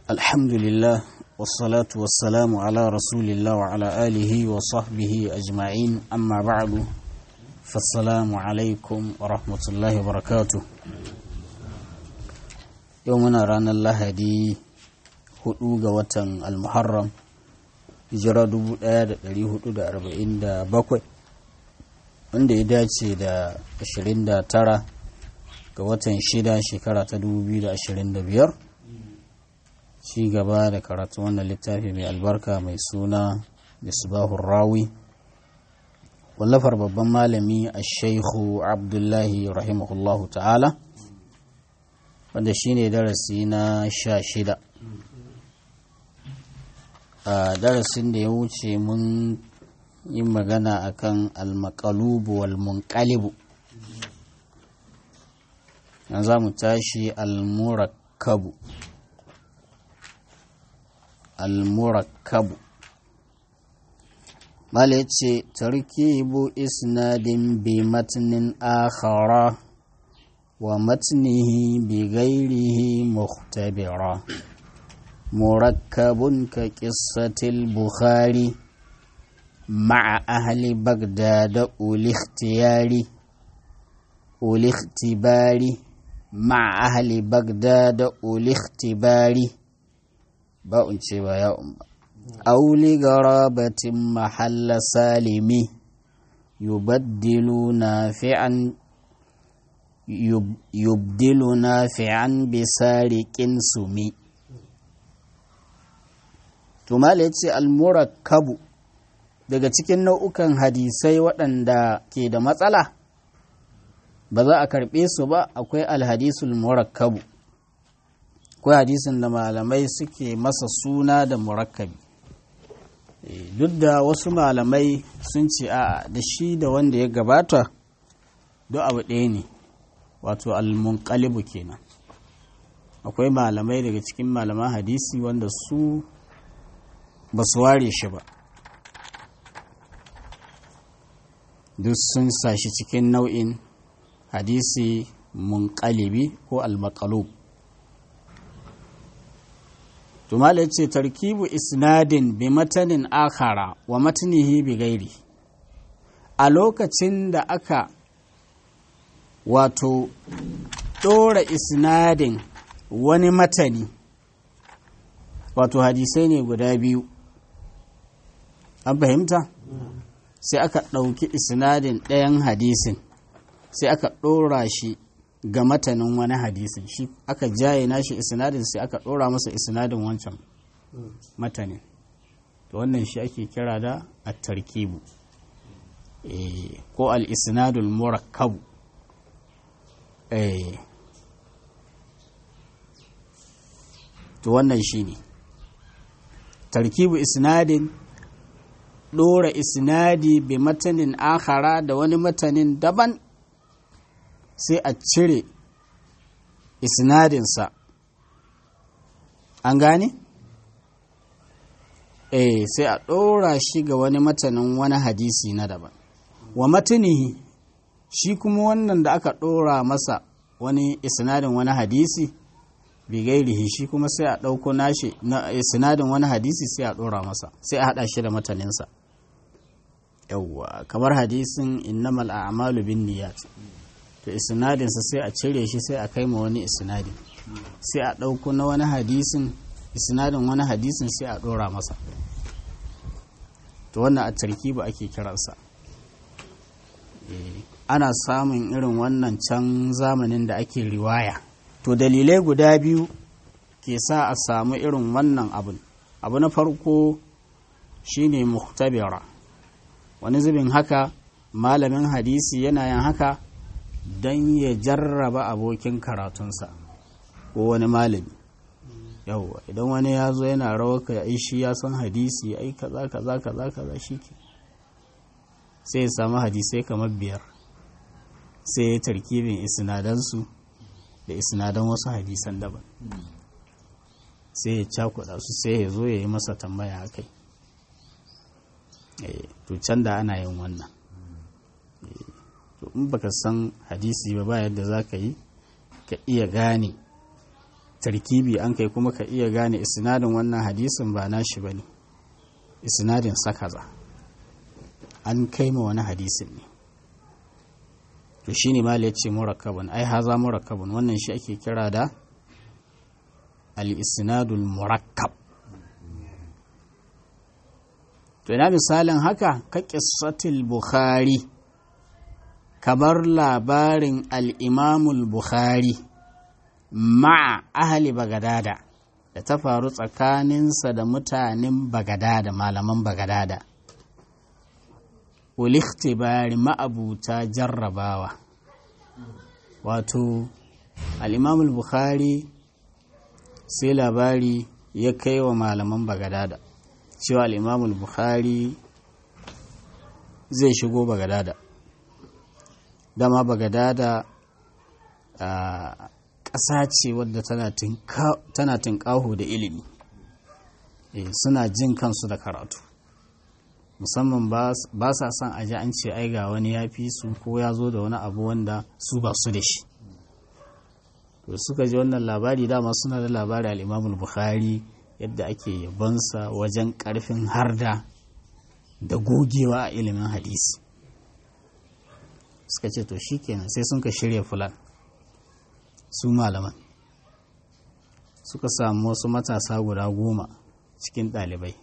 الحمد لله والصلاة والسلام على رسول الله وعلى آله وصحبه أجمعين أما بعد فالسلام عليكم ورحمة الله وبركاته يومنا رانا الله دي hudu ga watan almuharram hijira 1447 wanda ya dace da 29 ga watan shida shekara ta 2025 ci gaba da karatu wannan littafi mai albarka mai suna misbahun rawi wallafar babban malami a shaikhu abdullahi rahimahullahu ta'ala wanda shine darasi na sha shida a darasin da ya wuce mun yi magana akan almakalubu wal munqalibu yanzu za mu tashi almurakkabu almurakkabu mala ce tarkibu isnadin bi matnin akhara wa matnihi bi gairihi muhtabira مركب كقصة البخاري مع أهل بغداد أولي اختيار أولي اختبار مع أهل بغداد أولي اختبار باء يا أم أو لغرابة محل سالم يبدل نافعا يبدل نافعا بسارق سمي tumala ya ce almurakkabu daga cikin nau'ukan hadisai waɗanda ke da matsala ba za a karɓe su ba akwai alhadisul murakkabu akwai hadisin da malamai suke masa suna da murakkabi duk da wasu malamai sun ce a da shi da wanda ya gabata duk abu ɗaya ne wato almunqalibu kenan akwai malamai daga cikin malaman hadisi wanda su ba su ware shi ba duk sun sashi cikin nau'in hadisi munƙalibi ko almakalub tumala ce tarkibu isnadin bi matanin akhara wa matnihi bi gairi a lokacin da aka wato ɗora isnadin wani matani wato hadisai ne guda biyu an fahimta sai aka ɗauki isnadin ɗayan hadisin sai aka ɗora shi ga matanin wani hadisin shi aka jaye nashi isnadin sai aka ɗora masa isnadin wancan matanin to wannan shi ake kira da at-tarkibu ko al-isnadul murakkabu to wannan shi ne tarkibu isnadin ɗora isnadi bi matanin akhara da wani matanin daban sai a cire isnadinsa an gane? eh sai a ɗora shi ga wani matanin wani hadisi na daban wa matanihi shi kuma wannan da aka ɗora masa wani isnadin wani hadisi bigairihi shi kuma sai a ɗauko nashi na sinadin wani hadisi sai a ɗora masa sai a haɗa shi da mataninsa yawwa kamar hadisin innamal a'malu bin niyyat to isnadinsa sai a cire shi sai a kai ma wani isnadi sai a ɗauko na wani hadisin isnadin wani hadisin sai a ɗora masa to wannan a tarkibu ake kiransa ana samun irin wannan can zamanin da ake riwaya to dalilai guda biyu ke sa a samu irin wannan abin abu na farko shine muhtabira wani zubin haka malamin hadisi yana yin haka don ya jarraba abokin karatunsa ko wani malami yauwa idan wani ya zo yana rawar ka ai shi ya san hadisi ai kaza kaza kaza kaza shike sai ya samu hadisai kamar biyar sai ya tarkibin isnadansu da isnadan wasu hadisan daban sai ya cakuɗa su sai ya zo ya yi masa tambaya a kai to can da ana yin wannan to in baka san hadisi ba ba yadda za ka yi ka iya gane tarkibi an kai kuma ka iya gane isnadin wannan hadisin ba nashi bane isnadin sakaza an kai ma wani hadisin ne to shine ma ya ce murakkabun ai haza murakkabun wannan shi ake kira da al-isnadul murakkab to ina misalin haka ka qissatil bukhari kabar labarin al-imamul bukhari ma'a ahli bagadada da ta faru tsakaninsa da mutanen bagadada malaman bagadada ulikhtibari ma'abuta jarrabawa wato al'imamul bukhari sai labari ya kai wa malaman bagadada cewa al'imamul bukhari zai shigo bagadada dama bagadada a ƙasa ce wadda tana tinƙaho da ilimi suna jin kansu da karatu musamman ba sa son a ji an ce ai ga wani ya fi su ko ya zo da wani abu wanda su ba su da shi to suka ji wannan labari dama suna da labari al'imamul bukhari yadda ake yabonsa wajen karfin harda da gogewa a ilimin hadisi suka ce to shikenan sai sun ka shirya fulan su malaman suka samu wasu matasa guda goma cikin ɗalibai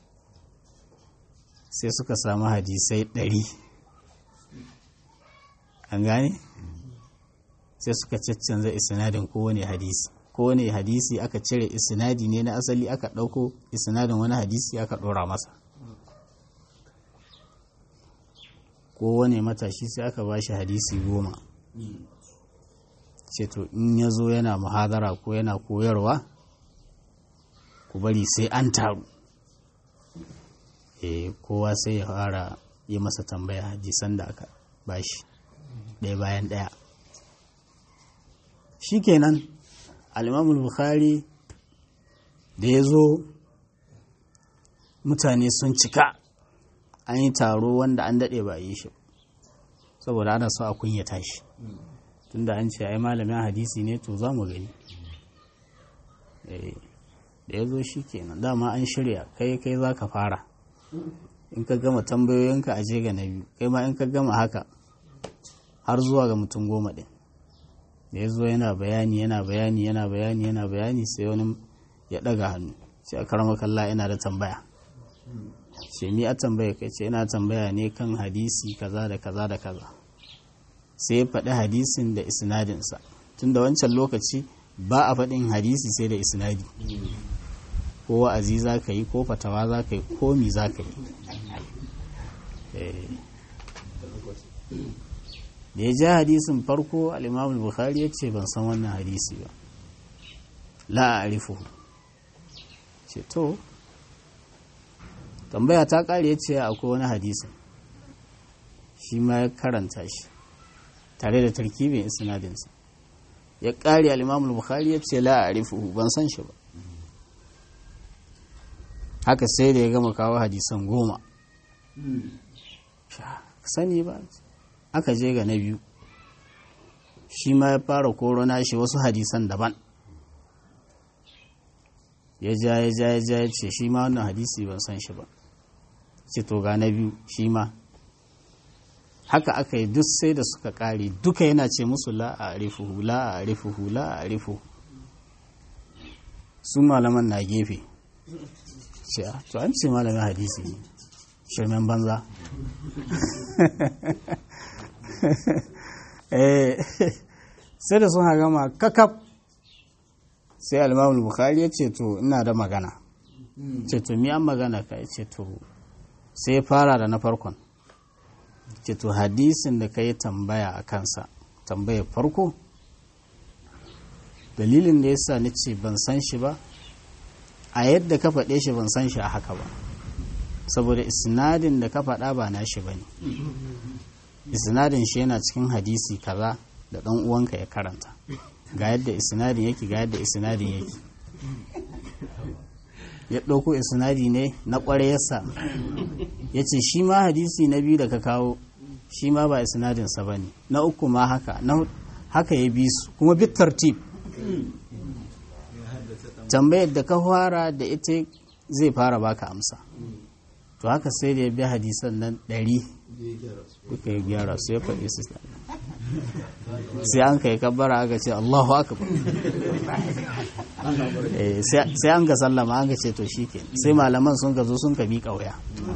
sai suka samu hadisai ɗari an gane sai suka caccanza isnadin kowane hadisi kowane hadisi aka cire isnadi ne na asali aka ɗauko isnadin wani hadisi aka ɗora masa kowane matashi sai aka ba shi hadisi goma ce to in ya zo yana muhadara ko yana koyarwa ku bari sai an taru e, kowa sai ya fara yi masa tambaya hadisan da aka bashi ɗaya bayan ɗaya shikenan al'imamul bukhari da ya zo mutane sun cika an yi taro wanda an daɗe ba yi shi saboda ana so a kunyata shi tunda an ce ai malamin hadisi ne to za mu gani da ya zo shi kenan dama an shirya kai kai za ka fara in ka gama tambayoyinka a je ga na biyu kai ma in ka gama haka har zuwa ga mutum goma ɗin da ya zo yana bayani yana bayani yana bayani yana bayani sai wani ya ɗaga hannu sai a karama kalla yana da tambaya ce ni a tambaya kai ce ina tambaya ne kan hadisi kaza da kaza da kaza sai ya faɗi hadisin da isnadinsa tun da wancan lokaci ba a faɗin hadisi sai da isnadi ko wa'azi za ka yi ko fatawa za ka yi ko mi za ka yi da ya ja hadisin farko al'imamul bukhari ya ce ban san wannan hadisi ba la a arifu ce to tambaya ta ƙari ya ce akwai wani hadisin shi ma ya karanta shi tare da tarkibin isnadinsa ya ƙari al'imamul bukhari ya ce la a arifu ban san shi ba haka sai da ya gama kawo hadisan goma sani ba aka je ga na biyu shi ma ya fara korona shi wasu hadisan daban ya ja ya ja ya ja ya ce shi ma wannan hadisi ban san shi ba ce to ga na biyu shi ma haka aka yi duk sai da suka kare duka yana ce musu la a arifuhu la a arifuhu la a arifuhu su malaman na gefe ce to an ce malamin hadisi ne shirmen banza sai da sun gama kakaf sai alimamul bukari ya ce to ina da magana ce to mi an magana ka ya ce to sai fara da na farkon ce to hadisin da ka yi tambaya a kansa tambayar farko dalilin da ya sa ni ce ban san shi ba a yadda ka faɗe shi ban san shi a haka ba saboda isnadin da ka faɗa ba na shi ba ne isnadin shi yana cikin hadisi kaza da ɗan uwanka ya karanta ga yadda isnadin yake ga yadda isnadin yake ya ɗauko isnadi ne na ƙwarayarsa ya ce shi ma hadisi na biyu da ka kawo shi ma ba isnadinsa ba ne na uku ma haka na haka ya bi su kuma bit tartib tambayar da ka fara da ita zai fara baka amsa to haka sai da ya bi hadisan nan ɗari kuka yi gyara su ya faɗi su sai an kai kabbara aka ce Allahu akbar sai an ga sallama an ga ce to shi sai malaman sun ka zo sun ka bi ƙauya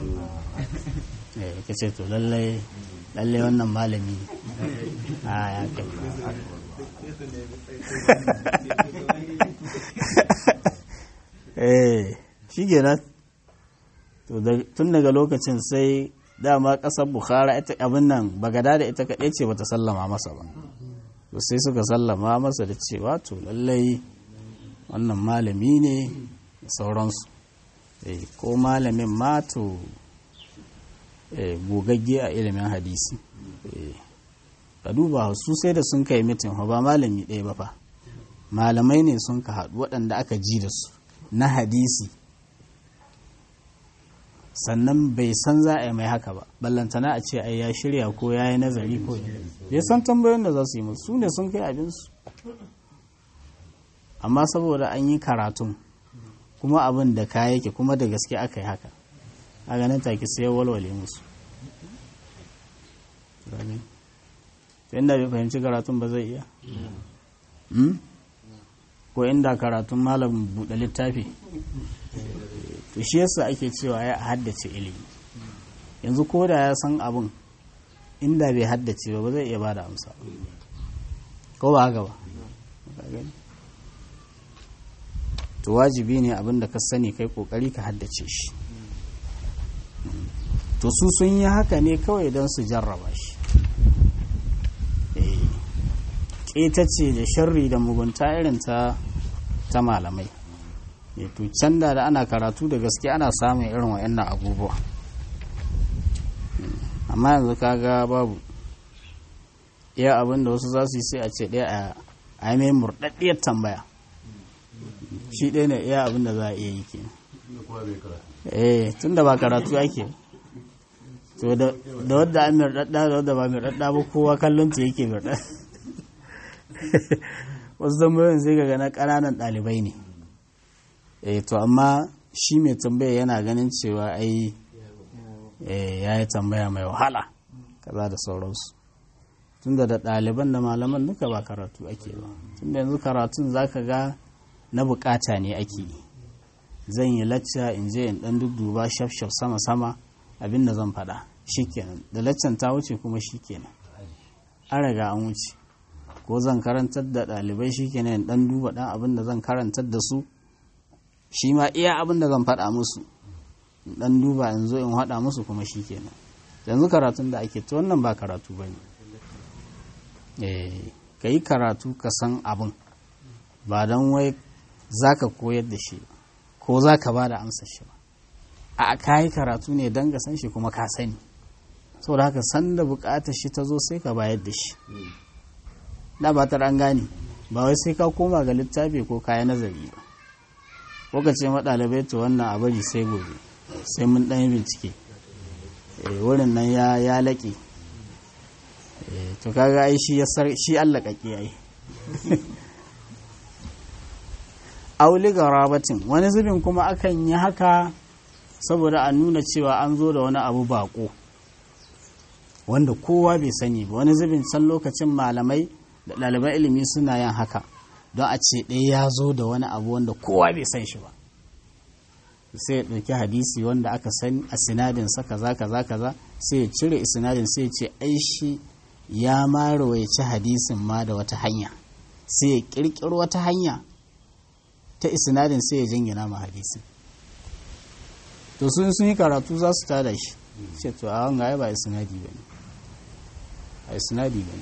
ka ce to lallai lallai wannan malami ne a ya kai eh shi kenan tun daga lokacin sai dama kasar bukhara ita abin nan bagada da ita kaɗai ce bata sallama masa ba to sai suka sallama masa da cewa to lallai wannan malami ne da sauransu ko malamin ma to gogagge a ilimin hadisi ka duba su sai da sun kai mitin ba malami ɗaya ba fa malamai ne sun ka haɗu waɗanda aka ji da su na hadisi sannan bai san za a yi mai haka ba ballantana a ce ai ya shirya ko ya yi nazari ko bai san tambayoyin da za su yi musu su ne sun kai abinsu amma saboda an yi karatun kuma abin da ka yake kuma da gaske aka yi haka a ganin take sai walwale musu inda bai fahimci karatun ba zai iya ko inda karatun malam buɗe littafi to shi yasa ake cewa ya haddace ilimi yanzu ko da ya san abin inda bai haddace ba ba zai iya bada amsa ko ba haka ba to wajibi ne abin da ka sani kai kokari ka haddace shi to su sun yi haka ne kawai don su jarraba shi ce da sharri da mugunta irin ta ta malamai to can da ana karatu da gaske ana samun irin wa'annan abubuwa amma yanzu kaga babu iya abin da wasu za su yi sai a ce ɗaya a yi mai murɗaɗɗiyar tambaya shi ɗaya ne iya abin da za a iya yi ke eh tun da ba karatu ake to da wadda an murɗaɗɗa da wadda ba murɗaɗɗa ba kowa kallon ta yake murɗaɗɗa wasu tambayoyin sai ga na ƙananan ɗalibai ne eh to amma shi mai tambaya yana ganin cewa ai ya yi tambaya mai wahala kaza da sauransu tunda da ɗaliban da malaman duka ba karatu ake ba tunda yanzu karatun zaka ga na bukata ne ake yi zan yi lacca in je in ɗan dudduba shaf shaf sama sama abin da zan faɗa shikenan da laccan ta wuce kuma shikenan an riga an wuce ko zan karantar da ɗalibai shikenan in ɗan duba ɗan abin da zan karantar da su shi ma iya abin da zan faɗa musu dan duba in zo in haɗa musu kuma shi kenan yanzu karatun da ake ta wannan ba karatu ba ne ka yi karatu ka san abin ba don wai za ka koyar da shi ko za ka ba da amsar shi ba a ka yi karatu ne don ka san shi kuma ka sani saboda haka san da bukatar shi ta zo sai ka bayar da shi da ba ta an gane ba wai sai ka koma ga littafi ko kaya nazari ba ko ka ce maɗalibai to wannan a bari sai gobe sai mun ɗan yi bincike wurin nan ya laƙe to kaga ai shi shi Allah ƙaƙi ai auli ga rabatin wani zubin kuma akan yi haka saboda a nuna cewa an zo da wani abu baƙo wanda kowa bai sani ba wani zubin can lokacin malamai da ɗaliban ilimi suna yin haka don a ce ɗaya ya zo da wani abu wanda kowa bai san shi ba sai ya ɗauki hadisi wanda aka san a sinadinsa kaza kaza kaza sai ya cire sinadin sai ya ce ai shi ya ma rawaici hadisin ma da wata hanya sai ya ƙirƙiro wata hanya ta isnadin sai ya jingina ma hadisin to sun sun yi karatu za su tada shi ce to a wanga ya ba isnadi ba ne a isnadi ba ne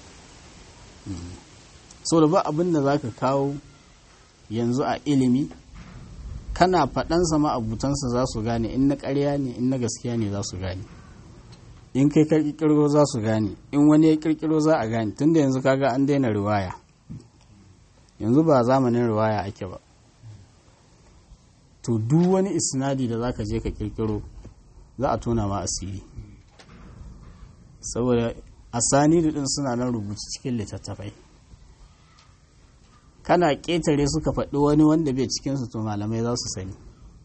so da ba abin da za ka kawo yanzu a ilimi kana faɗansa ma'abutansa za su gane in na ƙarya ne in na gaskiya ne za su gane in kai ka ƙirƙiro za su gane in wani ya ƙirƙiro za a gane tunda yanzu kaga an daina riwaya yanzu ba zamanin riwaya ake ba to duk wani isnadi da za ka je ka ƙirƙiro za a tona ma asiri saboda asani din suna nan rubuci cikin littattafai kana ƙetare suka faɗi wani wanda bai cikinsu to malamai za su sani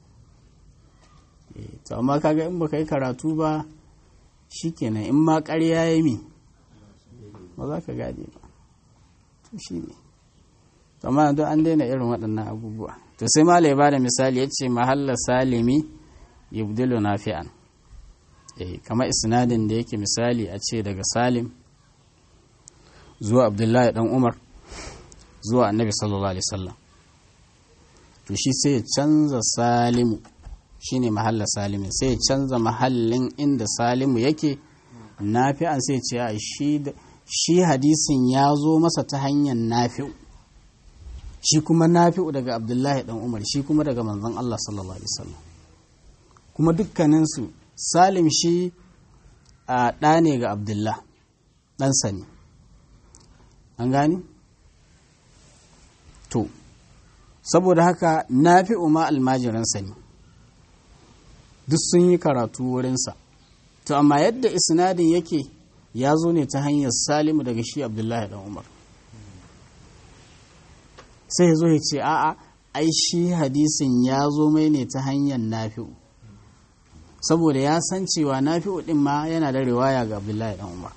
to amma kaga in baka yi karatu ba shikenan in ma ƙarya ya mi ba za ka gane ba to shi ne to amma don an daina irin waɗannan abubuwa to sai ma ya bada misali ya ce mahalla salimi yubdilu nafi'an eh kamar isnadin da yake misali a ce daga salim zuwa abdullahi dan umar zuwa annabi sallallahu alaihi wasallam to shi sai ya canza salimu shine mahalla salimin sai ya canza mahallin inda salimu yake nafi'an sai ce a shi hadisin ya zo masa ta hanyar nafi'u shi kuma nafi'u daga abdullahi dan umar shi kuma daga manzon Allah sallallahu alaihi wasallam kuma dukkaninsu salim shi a ɗa ne ga abdullah ɗansa ne an gani to saboda haka nafi'u ma almajiransa ne duk sun yi karatu wurinsa to amma yadda isnadin yake ya zo ne ta hanyar salimu daga shi abdullahi dan umar sai ya zo ya ce a'a ai shi hadisin ya zo mai ne ta hanyar nafi'u saboda ya san cewa nafi'u din ma yana da riwaya ga abdullahi dan umar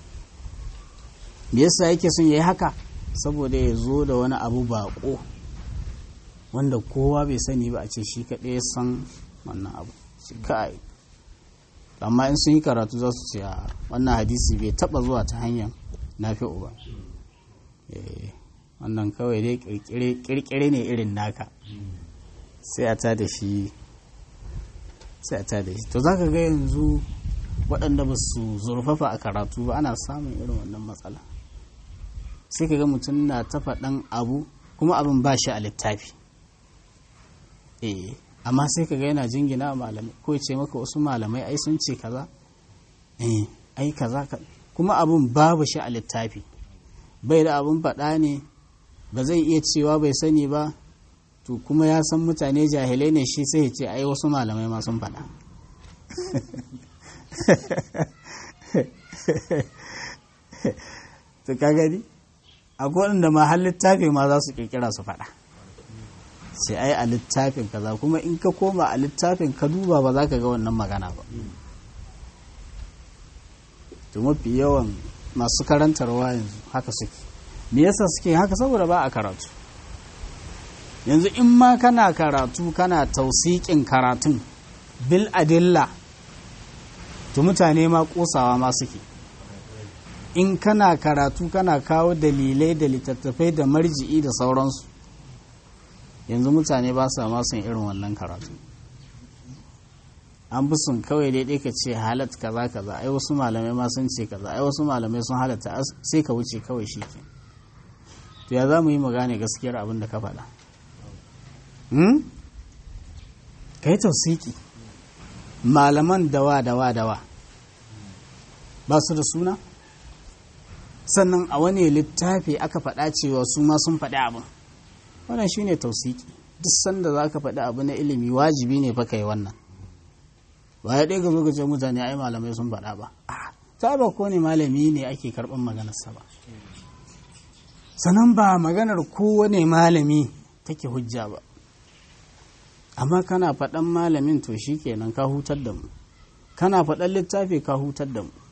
me yasa yake son ya yi haka saboda ya zo da wani abu baƙo wanda kowa bai sani ba a ce shi kaɗai san wannan abu shi kai amma in sun yi karatu za su ce a wannan hadisi bai taba zuwa ta hanyar nafi'u ba wannan kawai dai kirkire ne irin naka sai a tada shi sai a tada shi to za ka ga yanzu waɗanda ba su zurfafa a karatu ba ana samun irin wannan matsala sai ka ga mutum na ta faɗan abu kuma abin ba shi a littafi eh amma sai ka ga yana jingina malamai ko ce maka wasu malamai ai sun ce kaza eh ai kaza kuma abun babu shi a littafi bai da abun faɗa ne ba zai iya cewa bai sani ba to kuma ya san mutane jahilai ne shi sai ya ce ai wasu malamai ma sun faɗa to ka gani akwai wanda ma har littafi ma za su kirkira su faɗa sai ai a littafin kaza kuma in ka koma a littafin ka duba ba za ka ga wannan magana ba to mafi yawan masu karantarwa yanzu haka suke me yasa suke haka saboda ba a karatu yanzu in ma kana karatu kana tausikin karatun bil adilla to mutane ma kosawa ma suke in kana karatu kana kawo dalilai da littattafai da marji'i da sauransu yanzu mutane ba sa ma son irin wannan karatu an fi sun kawai daidai ka ce halat kaza kaza ai wasu malamai ma sun ce kaza ai wasu malamai sun halatta sai ka wuce kawai shi ke to ya za mu yi mu gane gaskiyar abin da ka faɗa ka yi tausiki malaman dawa dawa dawa ba su da suna sannan a wani littafi aka faɗa cewa su ma sun faɗi abin wannan shi ne tausiki duk sanda za ka faɗi abu na ilimi wajibi ne fa kai wannan ba ya ɗaya ga zo ce mutane ai malamai sun faɗa ba ta ba ko ne malami ne ake karɓar maganarsa ba sannan ba maganar kowane malami take hujja ba amma kana faɗan malamin to shi kenan ka hutar da mu kana faɗan littafi ka hutar da mu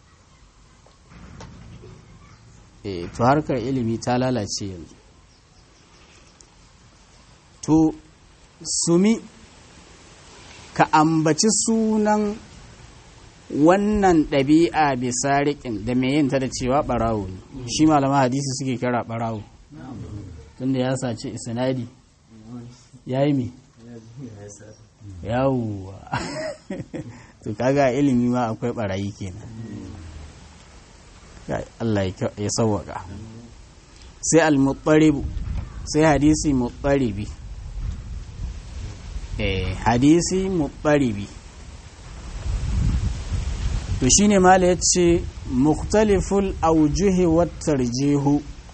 e to harkar ilimi ta lalace yanzu to sumi ka ambaci sunan wannan ɗabi'a bisa riƙin da mai yin ta da cewa ɓarawo ne shi malama hadisi suke kira ɓarawo tunda ya sace isnadi ya yi me yawwa to kaga ilimi ma akwai ɓarayi kenan Allah ya sauwaka sai al-muttaribu sai hadisi muttaribi eh hadisi muttaribi to shine mala yace mukhtaliful awjuhi wat tarjihu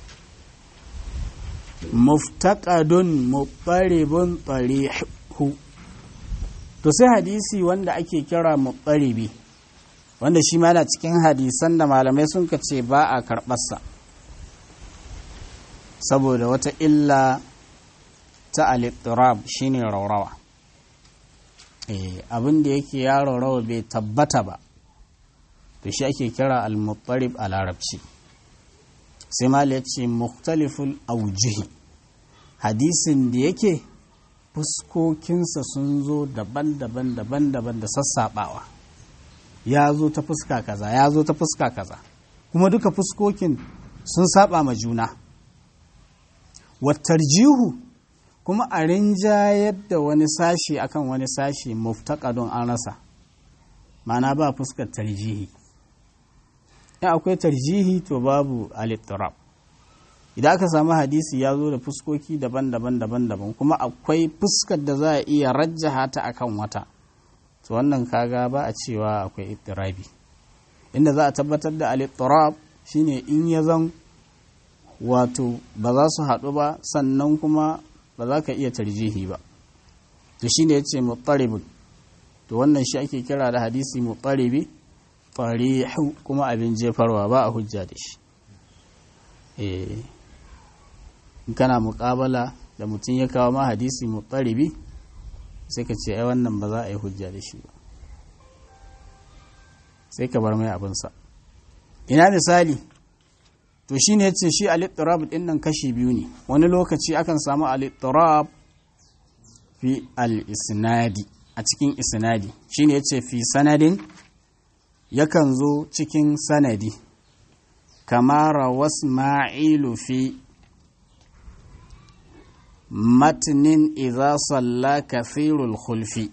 muftaqadun muttaribun tarihu to sai hadisi wanda ake kira muttaribi wanda shi ma yana cikin hadisan da malamai sun ce ba a karɓarsa saboda wata illa ta alittirab shine raurawa abin da yake ya raurawa bai tabbata ba to shi ake kira al-muttarib a larabci sai mal ya ce muktaliful aujihi hadisin da yake fuskokinsa sun zo daban-daban daban-daban da sassaɓawa ya zo ta fuska kaza ya zo ta fuska kaza kuma duka fuskokin sun saba ma juna wattarjihu kuma a rinjayar da wani sashi akan wani sashi muftakadun an rasa mana ba fuskar tarjihi in akwai tarjihi to babu alittirab idan aka samu hadisi ya zo da fuskoki daban-daban daban-daban kuma akwai fuskar da za a iya rajjaha ta akan wata to wannan kaga ba a cewa akwai ittirabi inda za a tabbatar da alittirab shine in ya zan wato ba za su haɗu ba sannan kuma ba za ka iya tarjihi ba to shine yace mutaribun to wannan shi ake kira da hadisi mutaribi farihu kuma abin jefarwa ba a hujja da shi eh kana muƙabala da mutum ya kawo ma hadisi mutaribi sai ka ce ai wannan ba za a yi hujja da shi ba sai ka bar mai abinsa ina misali to shi ne ce shi alittirab din nan kashi biyu ne wani lokaci akan samu alittirab fi al-isnadi a cikin isnadi shi ne ce fi sanadin yakan zo cikin sanadi kamara wasma'ilu fi matnin idza salla kathirul khulfi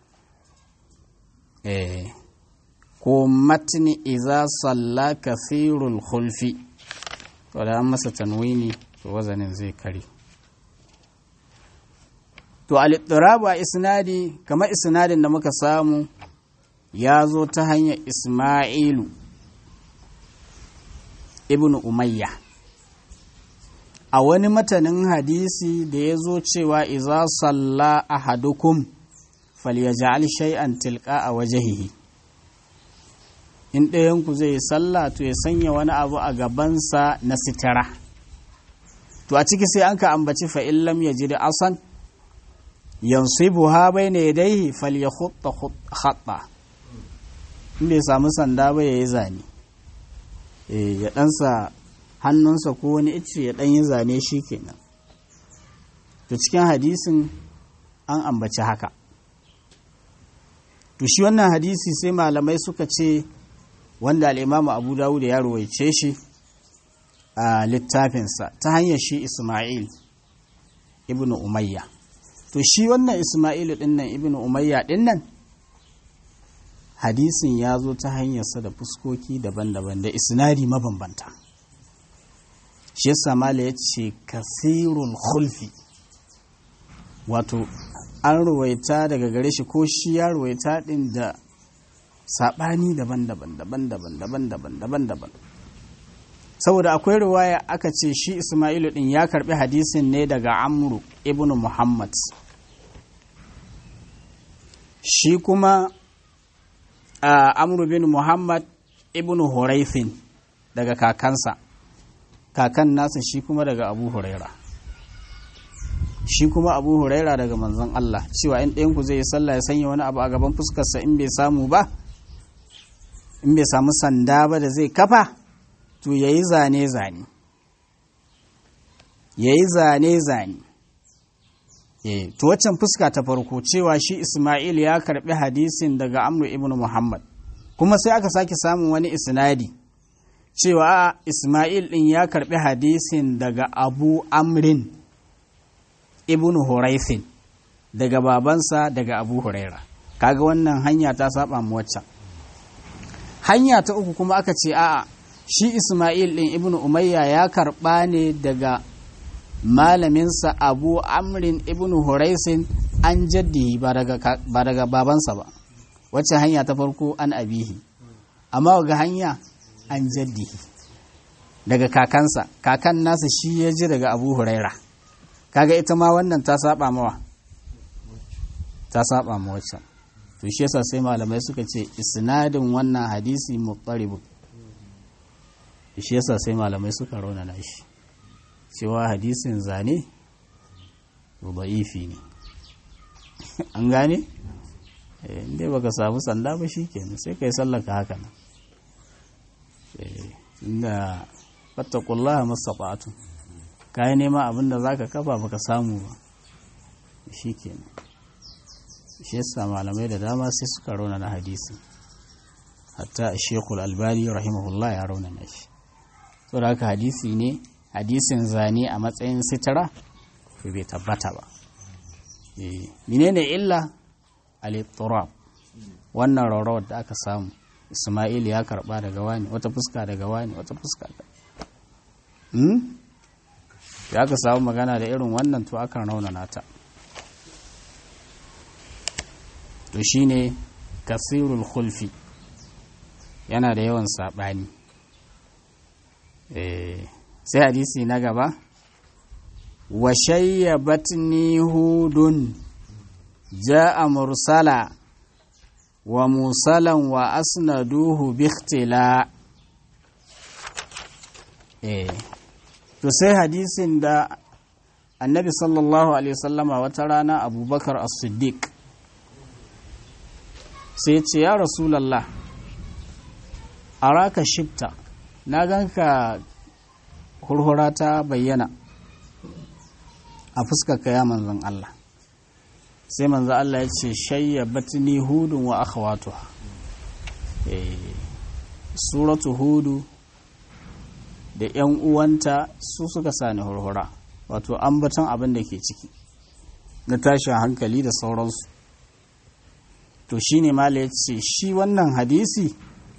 eh ko matni idza salla kathirul khulfi to da an masa tanwini to wazanin zai kare to al-ittirabu a isnadi kamar isnadin da muka samu ya zo ta hanyar Ismailu ibn Umayya a wani matanin hadisi da ya zo cewa iza salla ahadukum falyaj'al shay'an tilqa a wajhihi in ɗayanku zai yi sallah to ya sanya wani abu a gabansa na sitara to a ciki sai an ka ambaci fa in lam yajid asan yansibuha bayna yadayhi falyakhutta khatta in bai samu sanda ba yayi zane eh ya ɗansa hannunsa ko wani icce ya ɗan yi zane shi kenan to cikin hadisin an ambaci haka to shi wannan hadisi sai malamai suka ce wanda al'imamu abu dawud ya ruwaice shi a littafinsa ta hanyar shi ismail ibn umayya to shi wannan ismail dinnan ibn umayya dinnan hadisin ya zo ta hanyarsa da fuskoki daban-daban da isnadi mabambanta shi yasa mala ya ce kasirul khulfi wato an ruwaita daga gare shi ko shi ya ruwaita din da saɓani daban-daban daban-daban daban-daban daban-daban saboda akwai ruwaya aka ce shi ismailu din ya karbi hadisin ne daga amru ibn muhammad shi kuma amru bin muhammad ibn huraifin daga kakansa kakan nasa shi kuma daga abu huraira shi kuma abu huraira daga manzon Allah cewa in ɗayanku zai yi sallah ya sanya wani abu a gaban fuskarsa in bai samu ba in bai samu sanda ba da zai kafa to ya yi zane-zane ya yi zane-zane to waccan fuska ta farko cewa shi ismail ya karbi hadisin daga amru ibn muhammad kuma sai aka sake samun wani isnadi cewa ismail din ya karbi hadisin daga abu amrin ibn huraifin daga babansa daga abu huraira kaga wannan hanya ta saba mu waccan hanya ta uku kuma aka ce a'a shi ismail din ibn umayya ya karba ne daga malaminsa abu amrin ibn huraisin an jaddi ba daga babansa ba wacce hanya ta farko an abihi amma ga hanya an jaddi daga kakansa kakan nasa shi ya ji daga abu huraira kaga ita ma wannan ta saba mawa ta saba ma waccan to shi yasa sai malamai suka ce isnadin wannan hadisi muqtarib shi yasa sai malamai suka raunana shi cewa hadisin zane da'ifi ne an gane inda baka samu sanda ba shi kenan sai ka yi sallaka haka nan inda fattakullaha masafatu ka yi nema abinda za ka kafa baka samu ba shi kenan shi yasa malamai da dama sai suka rauna na hadisi hatta shekul albani rahimahullah ya rauna na shi so da haka hadisi ne hadisin zane a matsayin sitara to bai tabbata ba menene illa al-ittirab wannan rawar da aka samu Ismail ya karba daga wani wata fuska daga wani wata fuska da hmm ya aka samu magana da irin wannan to akan raunana ta to shine kasirul khulfi yana da yawan sabani eh sai hadisi na gaba wa shayyabatni hudun ja'a mursala wa musalan wa asnaduhu bi ikhtila eh to sai hadisin da annabi sallallahu alaihi wasallama wata rana abubakar as-siddiq sai ce ya rasulallah araka shifta na ganka hurhura ta bayyana a fuskarka ya manzan Allah sai manzan Allah ya ce shayya batini hudun wa akhawatuha suratu hudu da ‘yan uwanta su suka sani hurhura wato ambaton abin da ke ciki na tashin hankali da sauransu to shi ne mala ya ce shi wannan hadisi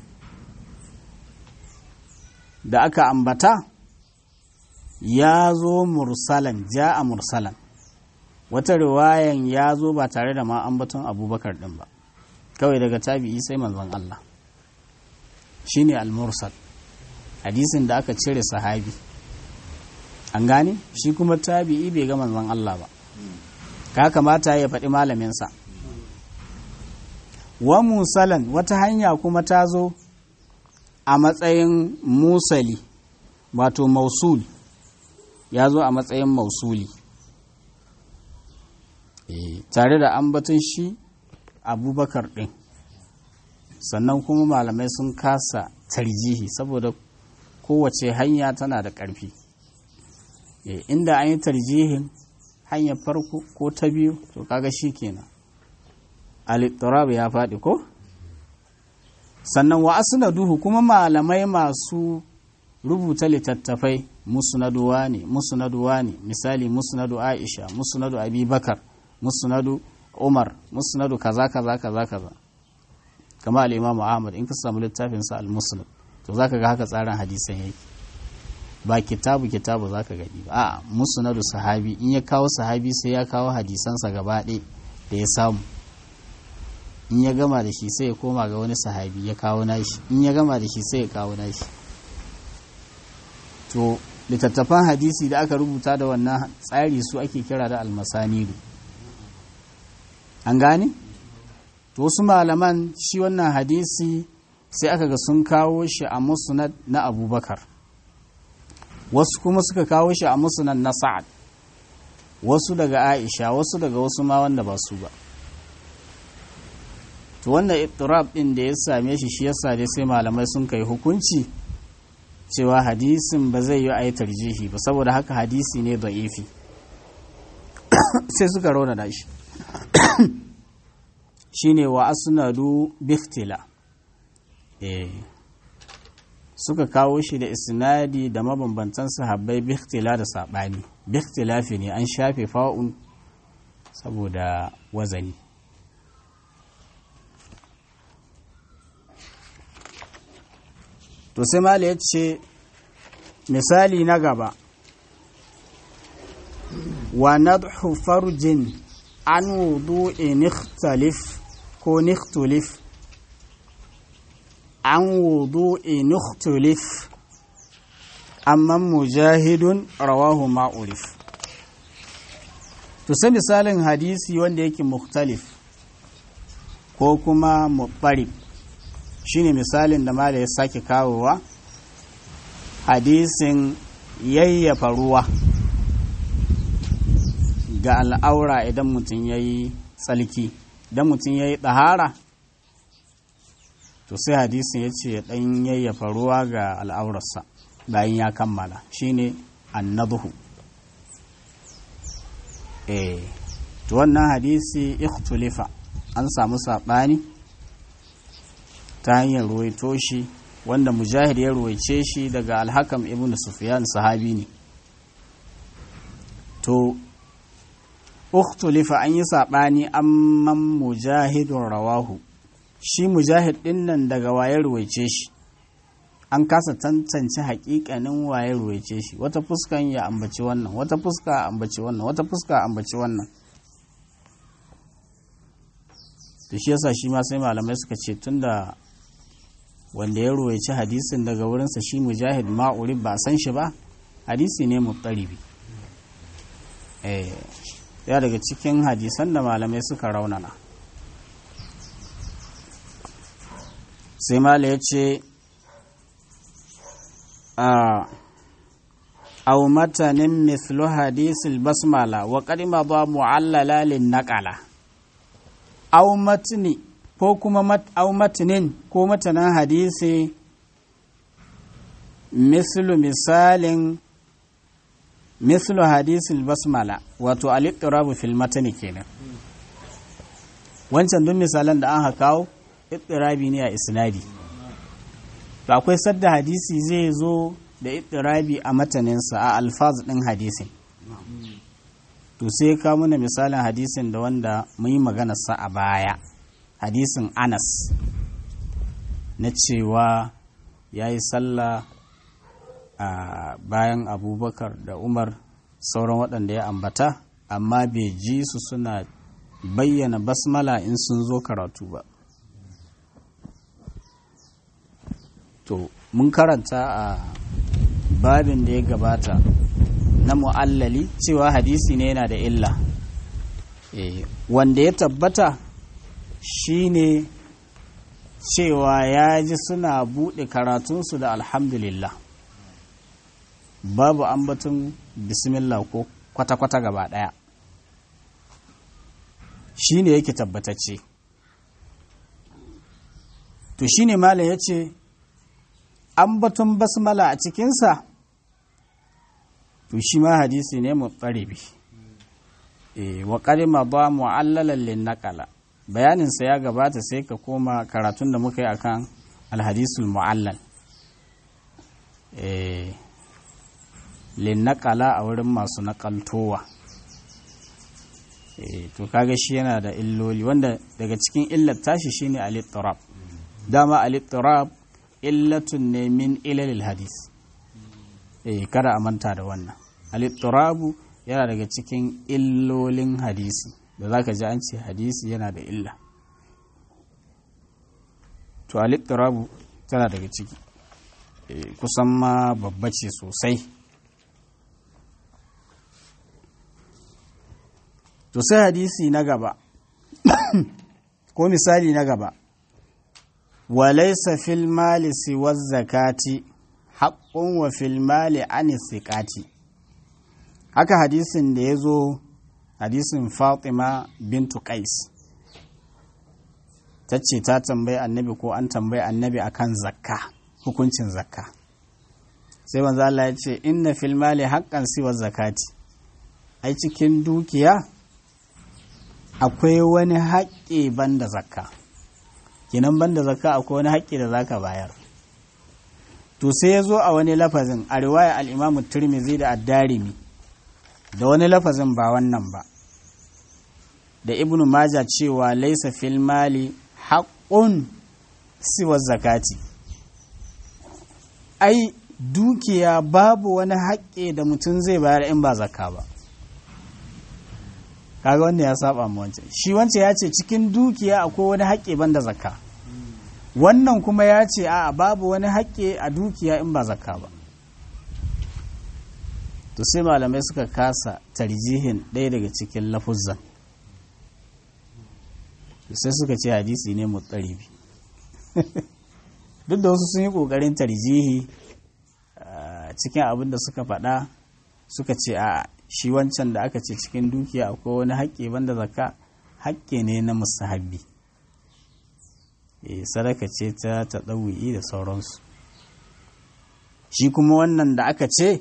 da aka ambata ya zo mursalan ja a mursalan wata riwayan ya zo ba tare da ma ambaton abubakar din ba kawai daga tabi'i sai manzon Allah shi ne al-mursal hadisin da aka cire sahabi an gane shi kuma tabi'i bai ga manzon Allah ba ka kamata ya faɗi malaminsa wa musalan wata hanya kuma ta zo a matsayin musali wato mausul ya zo a matsayin mausuli e, tare da ambaton shi abubakar ɗin sannan kuma malamai sun kasa tarjihi saboda kowace hanya tana da ƙarfi e, inda an yi tarjihin hanyar farko ko ta biyu to kaga shi kenan al ya faɗi ko sannan wa duhu kuma malamai masu rubuta littattafai musnaduwa ne musnaduwa ne misali musnadu aisha musnadu abubakar musnadu umar musnadu kaza kaza kaza kaza kama al-imamu ahmad in ka samu littafin sa al-musnad to zaka ga haka tsarin hadisan yake ba kitabu kitabu zaka gani ba a musnadu sahabi in ya kawo sahabi sai ya kawo hadisansa gaba ɗaya da ya samu in ya gama da shi sai ya koma ga wani sahabi ya kawo nashi in ya gama da shi sai ya kawo nashi to littattafan hadisi da aka rubuta da wannan tsari su ake kira da almasanidu an gane to wasu malaman shi wannan hadisi sai aka ga sun kawo shi a musnad na abubakar wasu kuma suka kawo shi a musnad na sa'ad wasu daga aisha wasu daga wasu ma wanda ba su ba to wannan ittirab din da ya same shi shi yasa dai sai malamai sun kai hukunci cewa hadisin ba zai yi a yi tarjihi ba saboda haka hadisi ne da'ifi sai suka rauna da shi shine wa asnadu biftila eh suka kawo shi da isnadi da mabambantan sahabbai bihtila da sabani bihtilafi ne an shafe fa'un saboda wazani to sai mala ya ce misali na gaba wa nadhu farjin an wudu'i nikhtalif ko nikhtulif an wudu'i nikhtulif amma mujahidun rawahu ma'urif to sai misalin hadisi wanda yake mukhtalif ko kuma mubarib shine misalin da mala ya sake kawowa hadisin yayyafa ruwa ga al'aura idan mutum ya yi tsalki idan mutum ya yi ɗahara to sai hadisin ya ce ɗan yayyafa ruwa ga al'aurarsa bayan ya kammala shine annadhu eh to wannan hadisi ikhtulifa an samu saɓani ta hanyar ruwaito shi wanda mujahid ya ruwaice shi daga alhakam ibn sufyan sahabi ne to ukhtulifa an yi saɓani amman mujahidun rawahu shi mujahid ɗin nan daga waye ruwaice shi an kasa tantance haƙiƙanin waye ruwaice shi wata fuskan ya ambaci wannan wata fuska ambaci wannan wata fuska ambaci wannan to shi yasa shi ma sai malamai suka ce tunda wanda ya ruwaici hadisin daga wurinsa shi mujahid ma'uri ba san shi ba hadisi ne muttaribi eh ya daga cikin hadisan da malamai suka raunana sai mala ya ce أو متن مثل حديث البسملة وقد مضى معللا للنقلة أو متن ko kuma au matanin ko matanan hadisi mislu misalin mislu hadisul basmala wato al-ittirabu fil matani kenan wancan duk misalan da an kawo ittirabi ne a isnadi to akwai sadda hadisi zai zo da ittirabi a mataninsa a alfaz ɗin hadisin to sai ka mana misalin hadisin da wanda mun yi maganarsa a baya hadisin anas na cewa ya yi sallah a bayan abubakar da umar sauran waɗanda ya ambata amma bai ji su suna bayyana basmala in sun zo karatu ba to mun karanta a babin da ya gabata na mu'allali cewa hadisi ne yana da illa wanda ya tabbata shine cewa ya ji suna buɗe karatunsu da alhamdulillah babu ambatun bismillah ko kwata-kwata gaba ɗaya shi ne yake tabbatacce to shi ne malam ya ce ambaton basmala a cikinsa to shi ma hadisi ne mutsaribi wa ƙarima ba mu'allalan lin naƙala bayaninsa ya gabata sai ka koma karatun da muka yi akan alhadisul mu'allal lin naƙala a wurin masu naƙaltowa to kaga shi yana da illoli wanda daga cikin illar tashi shine al-ittirab dama al-ittirab illatun ne min ilalil hadis eh kada a manta da wannan al-ittirabu yana daga cikin illolin hadisi da zaka ji an ce hadisi yana da illa to al-ittirabu tana daga ciki kusan ma babba ce sosai to sai hadisi na gaba ko misali na gaba walaisa fil mali siwa zakati haƙƙun wa fil mali an siƙati haka hadisin da ya zo hadisin fatima bintu qais ta ce ta tambayi annabi ko an tambayi annabi akan zakka hukuncin zakka sai manzo Allah ya ce inna fil mali haqqan siwa zakati ai cikin dukiya akwai wani haƙƙi banda zakka kinan banda zakka akwai wani haƙƙi da zaka bayar to sai ya zo a wani lafazin a riwaya al-imamu tirmidhi da ad-darimi da wani lafazin ba wannan ba da ibnu maja cewa laisa fil mali haqqun siwa zakati ai dukiya babu wani haƙƙi da mutum zai bayar in ba zakka ba kaga wanda ya saba mu wancan shi wancan ya ce cikin dukiya akwai wani haƙƙi banda zakka wannan kuma ya ce a babu wani haƙƙi a dukiya in ba zakka ba to sai malamai suka kasa tarjihin ɗaya daga cikin lafuzan sai suka ce hadisi ne mutsaribi duk da wasu sun yi ƙoƙarin tarjihi cikin abin da suka faɗa suka ce a shi wancan da aka ce cikin dukiya akwai wani haƙƙi banda zakka haƙƙi ne na musahabi sadaka ce ta taɗawu'i da sauransu shi kuma wannan da aka ce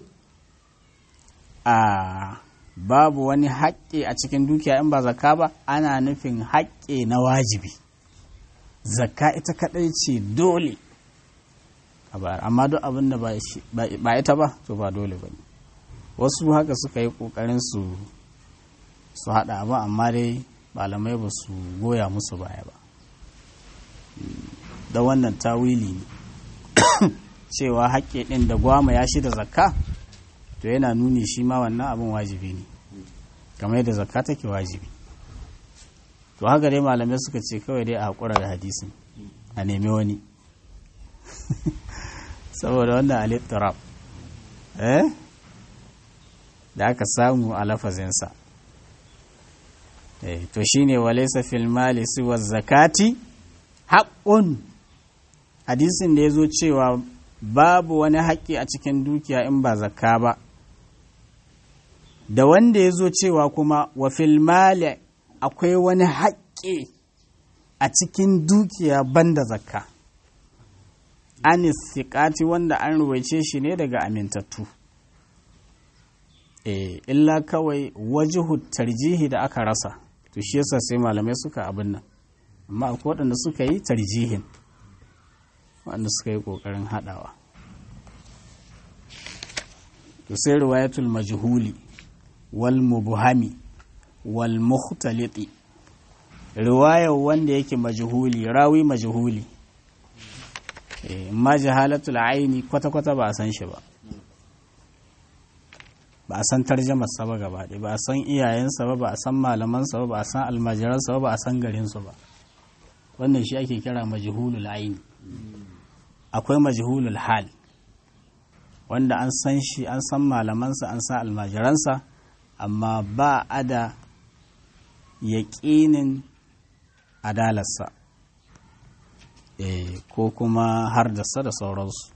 a babu wani haƙƙi a cikin dukiya in ba zakka ba ana nufin haƙƙi na wajibi zakka ita kaɗai ce dole a bayar amma duk abin da ba ita ba to ba dole ba ne wasu haka suka yi ƙoƙarin su su haɗa abin amma dai malamai ba su goya musu baya ba da wannan tawili ne cewa haƙƙi ɗin da gwama ya shi da zakka to yana nuni shi ma wannan abin wajibi ne kamar yadda zakka take wajibi to haka dai malamai suka ce kawai dai a haƙura da hadisin a nemi wani saboda wannan alittarab eh da aka samu a lafazinsa eh to shine walaysa fil mali siwa zakati haqqun hadisin da yazo cewa babu wani haƙƙi a cikin dukiya in ba zakka ba da wanda yazo cewa kuma wa fil mali akwai wani haƙƙi a cikin dukiya banda zakka anis siƙati wanda an ruwaice shi ne daga amintattu e, illa kawai wajihu tarjihi da aka rasa to shi yasa sai malamai suka abin nan amma akwai waɗanda suka yi tarjihin waɗanda suka yi ƙoƙarin haɗawa to sai riwayatul majhuli wal mubhami wal mukhtaliti riwayar wanda yake majhuli rawi majhuli ma jahalatul aini kwata-kwata ba a san shi ba ba a san tarjamarsa ba gaba ɗaya ba a san iyayensa ba ba a san malamansa ba ba a san almajiransa ba ba a san garinsu ba wannan shi ake kira majhulul aini akwai majhulul hal wanda an san shi an san malamansa an san almajiransa amma ba a da yaƙinin adalarsa e, ko kuma har da sa da sauransu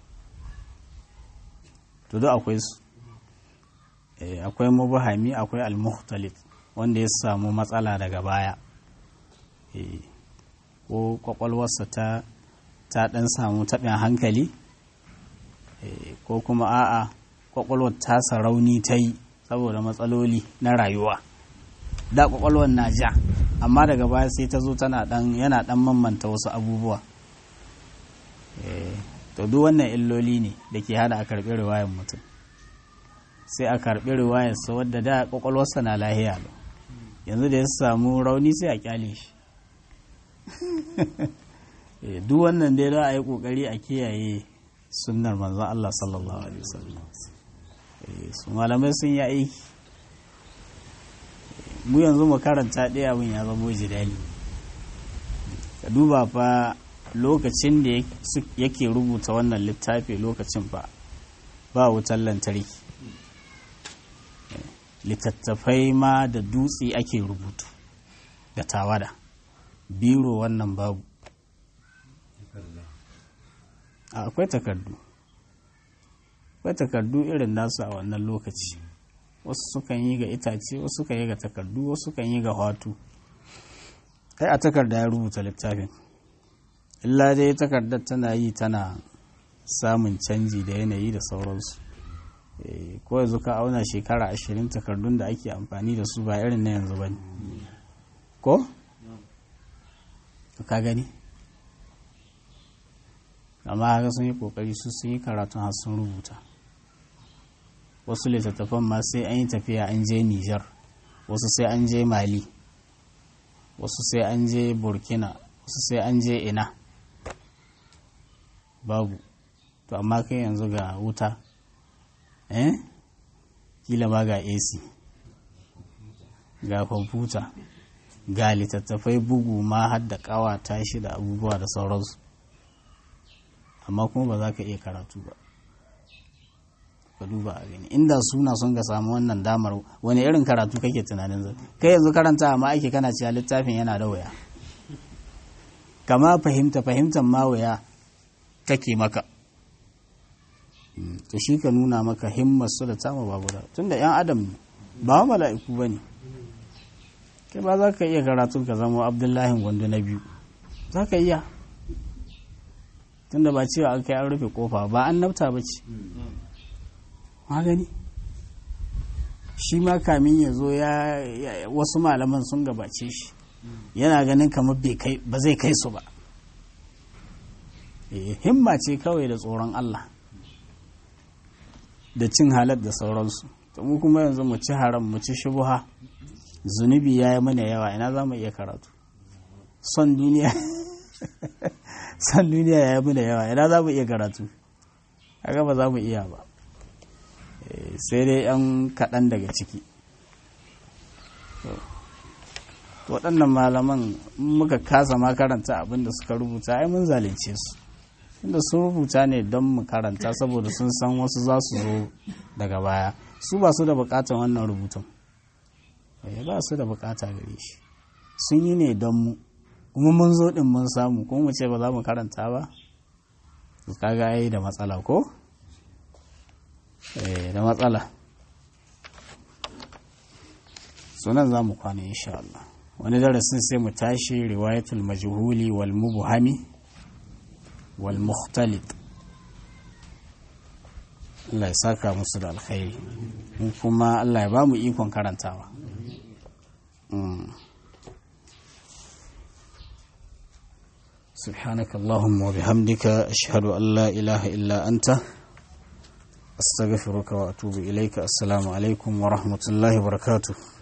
to duk akwai su e, akwai mubahami akwai almuhtalit wanda ya samu matsala daga baya e, ko kwakwalwarsa ta ta dan samu taɓin hankali e, ko kuma a'a kwakwalwar tasa rauni ta yi saboda matsaloli na rayuwa da kwakwalwar na ja amma daga baya sai ta zo tana dan yana dan mamanta wasu abubuwa to duk wannan illoli ne da ke hada a karɓi riwayar mutum sai a karɓi riwayarsa wadda da kwakwalwarsa na lahiya lo yanzu da ya samu rauni sai a kyale shi duk wannan dai za a yi kokari a kiyaye sunnar manzon Allah sallallahu alaihi wasallam su malamai sun yi aiki mu yanzu mu karanta ɗaya abin ya zama jidali ka duba fa lokacin da yake rubuta wannan littafi lokacin ba ba wutar lantarki littattafai ma da dutse ake rubutu da tawada biro wannan babu akwai takardu akwai takardu irin nasu a wannan lokaci wasu sukan yi ga itace wasu sukan yi ga takardu wasu sukan yi ga hatu kai a takarda ya rubuta littafin illa dai takardar tana yi tana samun canji da yanayi da sauransu ko yanzu ka auna shekara ashirin takardun da ake amfani da su ba irin na yanzu ba ne ko? ka gani amma haka sun yi kokari su sun yi karatun har sun rubuta wasu littattafan ma sai an yi tafiya an je nijar wasu sai an je mali wasu sai an je burkina wasu sai an je ina babu to amma kai yanzu ga wuta eh kila ba ga ac ga kwamfuta ga littattafai bugu ma har da kawata shi da abubuwa da sauransu amma kuma ba za ka iya karatu ba ka duba a gani inda suna son ga samu wannan damar wani irin karatu kake tunanin zai kai yanzu karanta amma ake kana cewa littafin yana da waya kama fahimta fahimtar ma waya kake maka to shi ka nuna maka himmar su da tamu ba guda tunda yan adam ne ba mala'iku ba ne kai ba za ka iya karatu ka zama abdullahi gwandu na biyu za ka iya tunda ba cewa an kai an rufe kofa ba an nafta ba ce magani shi ma kamin ya zo ya wasu malaman sun gabace shi yana ganin kamar ba zai kai su ba himma ce kawai da tsoron Allah da cin halar da sauransu to mu kuma yanzu mu ci haram mu ci shubuha zunubi ya yi mana yawa ina za mu iya karatu son duniya son duniya ya yi mana yawa ina za mu iya karatu haka ba za mu iya ba sai dai yan kaɗan daga ciki waɗannan malaman muka kasa ma karanta abin da suka rubuta ai mun zalunce su inda sun rubuta ne don mu karanta saboda sun san wasu za su zo daga baya su ba su da bukatar wannan rubutun ba su da bukata gare shi sun yi ne don mu kuma mun zo din mun samu kuma mu ce ba za mu karanta ba su kaga ai da matsala ko da matsala sunan za mu kwana insha Allah wani darasin sai mu tashi riwayatul majhuli wal mubhami wal mukhtalif Allah ya saka musu da alkhairi kuma Allah ya ba mu ikon karantawa سبحانك اللهم وبحمدك أشهد أن لا إله إلا أنت أستغفرك وأتوب إليك السلام عليكم ورحمة الله وبركاته